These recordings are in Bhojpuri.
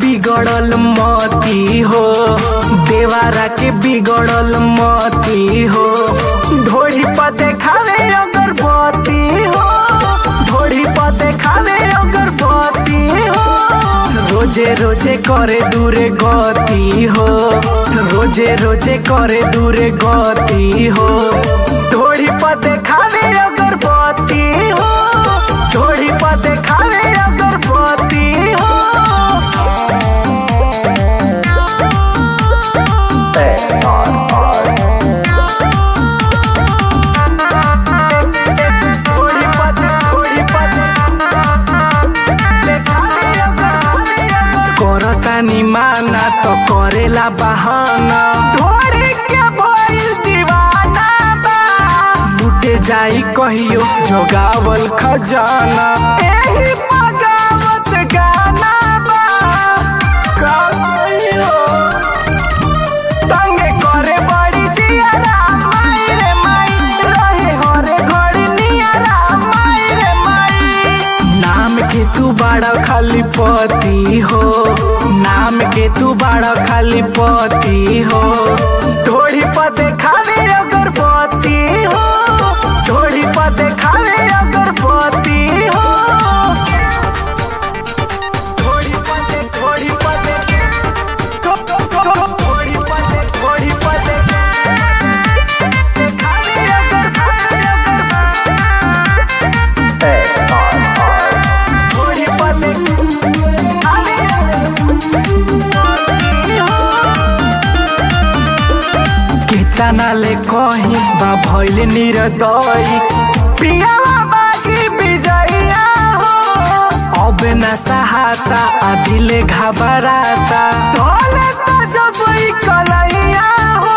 बिगड़ल मती हो देवारा के बिगड़ल मती हो ढोरी पर देखावे अगरबत्ती हो ढोरी पर देखावे अगरबत्ती हो रोजे रोजे करे दूरे गति हो रोजे रोजे करे दूरे गति हो ढोरी पर देखावे अगरबत्ती हो ढोरी पर देखावे अगरबत्ती हो ढोरी पर दे- ढोरी पर दे- देखावे अगरबत्ती अगर करतानी माना तो करेला बहाना ढोरी के भइल दीवाना बा लुटे जाई कहियो जोगावल खजाना एही बगावत गाना बा का कहियो तंगे करे बड़ी जियारा माई रे माई रहे हरे घड़ी नियारा माई रे माई नाम के तू बड़ा खाली पति हो नाम के तू बड़ा खाली पति हो ढोड़ी पर देखावे अगरबत्ती हो ढोड़ी पर देखावे अगरबत्ती हो ढोड़ी पर दे ढोड़ी पर दे ढो- ढो- ढो- ढो- ढोड़ी पर दे ढोड़ी पर दे देखावे अगरबत्ती अगर ढोड़ी पर दे आवे अगरबत्ती हो केतना ले कही बा भइल निरदई प्रियावा बागी विजया हो अब न सहाता आ दिले घबराता तोले तो जब ई कलैया हो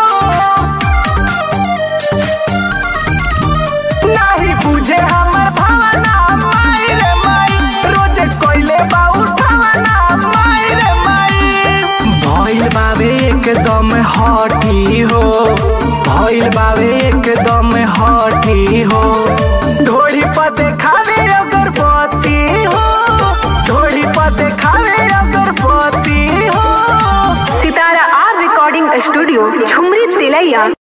नाही बुझे हमर भावना माई रे माई रोजे कोइले बा उठावना माई रे माई भइल बावे एकदम हठी हो भइल बावे एकदम हठी हो ढोड़ी पर देखावे अगरबत्ती हो ढोड़ी पर देखावे अगरबत्ती हो Sitara R recording studio Jhumri Tilaiya